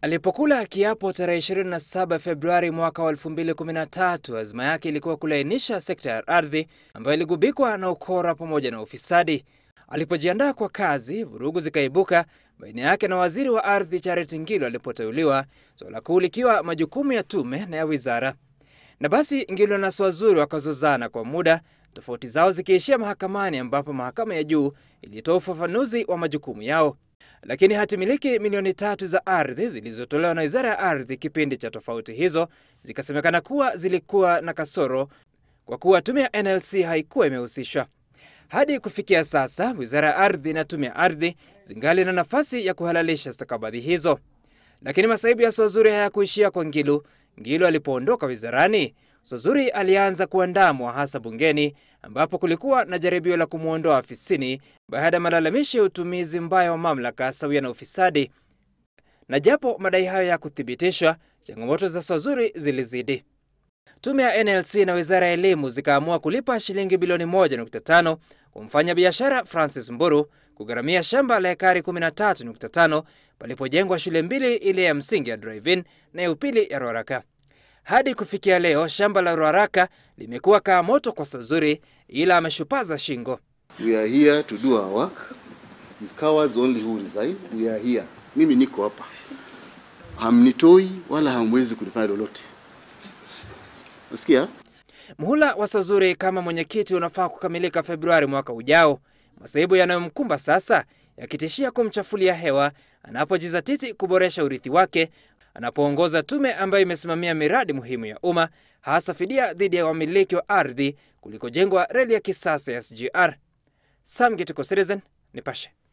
Alipokula kiapo tarehe 27 Februari mwaka wa 2013, azma yake ilikuwa kulainisha sekta ya ardhi ambayo iligubikwa na ukora pamoja na ufisadi. Alipojiandaa kwa kazi, vurugu zikaibuka baina yake na waziri wa ardhi Charity Ngilu alipoteuliwa, suala kuu likiwa majukumu ya tume na ya wizara. Na basi Ngilu na Swazuri wakazozana kwa muda, tofauti zao zikiishia mahakamani, ambapo mahakama ya juu ilitoa ufafanuzi wa majukumu yao. Lakini hati miliki milioni tatu za ardhi zilizotolewa na wizara ya ardhi kipindi cha tofauti hizo zikasemekana kuwa zilikuwa na kasoro kwa kuwa tume ya NLC haikuwa imehusishwa. Hadi kufikia sasa, wizara ya ardhi na tume ya ardhi zingali na nafasi ya kuhalalisha stakabadhi hizo. Lakini masaibu ya Swazuri hayakuishia kwa Ngilu. Ngilu alipoondoka wizarani, Swazuri alianza kuandamwa hasa bungeni, ambapo kulikuwa na jaribio la kumwondoa afisini baada ya malalamishi ya utumizi mbaya wa mamlaka sawia na ufisadi. Na japo madai hayo ya kuthibitishwa, changamoto za Swazuri zilizidi. Tume ya NLC na wizara ya elimu zikaamua kulipa shilingi bilioni 1.5 kumfanya biashara Francis Mburu kugharamia shamba la ekari 13.5 palipojengwa shule mbili, ile ya msingi ya Drive-In na ya upili ya Ruaraka. Hadi kufikia leo shamba la Ruaraka limekuwa kaa moto kwa Swazuri, ila ameshupaza shingo. We are here to do our work. It is cowards only who resign. We are here. Mimi niko hapa, hamnitoi wala hamwezi kunifanya lolote. Nasikia Muhula wa Swazuri kama mwenyekiti unafaa kukamilika Februari mwaka ujao, masaibu yanayomkumba sasa yakitishia kumchafulia hewa anapojizatiti kuboresha urithi wake anapoongoza tume ambayo imesimamia miradi muhimu ya umma, hasa fidia dhidi ya wamiliki wa ardhi kulikojengwa reli ya kisasa ya SGR. Sam Gituko, Citizen, Nipashe.